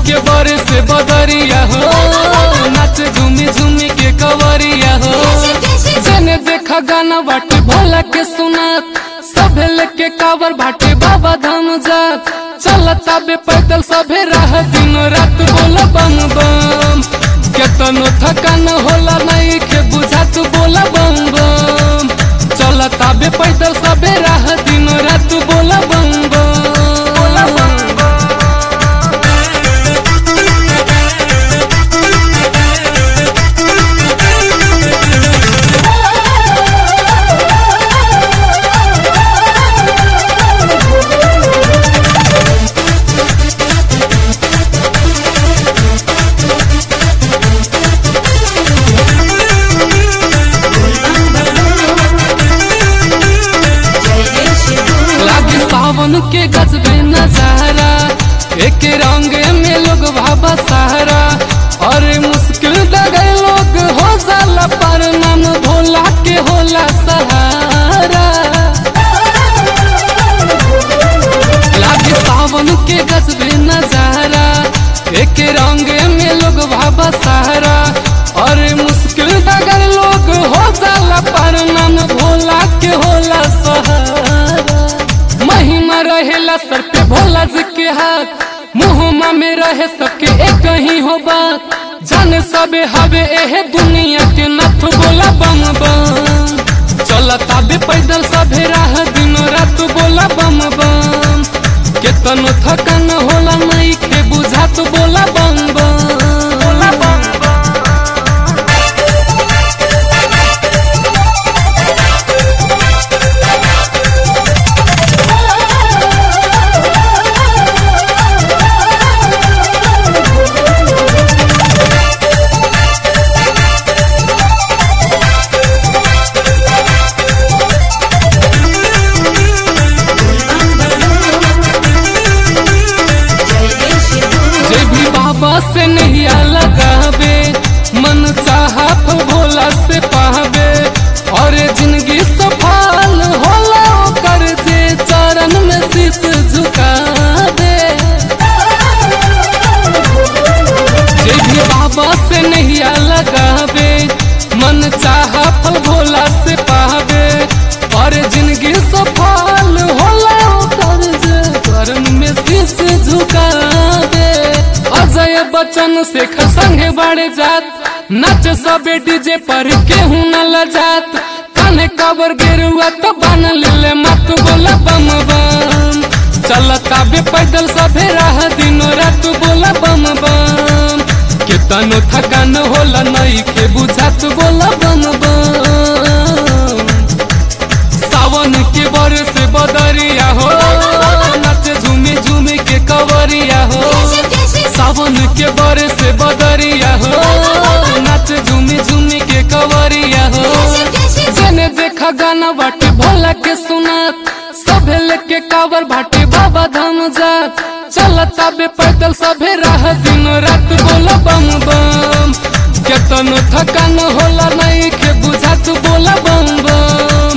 के बरे से बदरिया हो नाच झूमी झूमी के कवरिया हो जने देखा गाना बाटे भोला के सुनात सभे लेके कावर बाटे बाबा धाम जात चलता बे पैदल सभे राह दिनो रात बोला बम बम केतनो थकान होला नहीं के बुझात बोला बम बम चलता बे पैदल सभे राह दिनो रात बोला बम बम बोला बम लागे सावन के गजबे नजारा एक रंग में लोग भाबा सहारा और मुश्किल लगे लोग हो जाला पर नाम भोला के होला सहारा लागे सावन के गजबे नजारा एक रंग में लोग भाबा सहारा और मुश्किल अगर लोग हो जाला पर नाम भोला के होला सहारा महिमा रहेला सर पे भोला जी के हाथ मुहमा में रहे सबके एक ही हो बात जाने सबे हवे एहे दुनिया के नथ बोला बम बम चलता बे पैदल सभे राह दिनो रात बोला बम बम केतनो थकान होला नहीं के बुझात बोला बम बम बोला बम जे भी बाबा से नहीं लगावे मन चाहा फल भोला से पावे और जिंदगी सफल होला ओकर जे चरण में शीश झुका दे जे भी बाबा से नहीं लगावे मन चाहा फल भोला से पावे और जिंदगी सफल होला ओकर जे चरण में शीश झुका दे अजय बच्चन से संगे बाड़े जात नच सबे डीजे पर केहू न लजात काने कबर गेरुआ तो बन ले मत बोला बम बम चलता बे पैदल सभे राह दिनो रात बोला बम बम केतनो थकान होला नहीं के बुझात बोला बम बम सावन के बरस बदरिया हो नच झूमी झूमी के कवरिया हो सावन के बरस बदरिया हो नच झूमी झूमी के कवरिया हो जने देखा गाना बाटे भोला के सुनात सभे लेके कावर बाटे बाबा धाम जात चलता बे पैदल सभे राह दिनो रात बोला बम बम केतनो थकान होला नहीं के बुझात बोला बम बम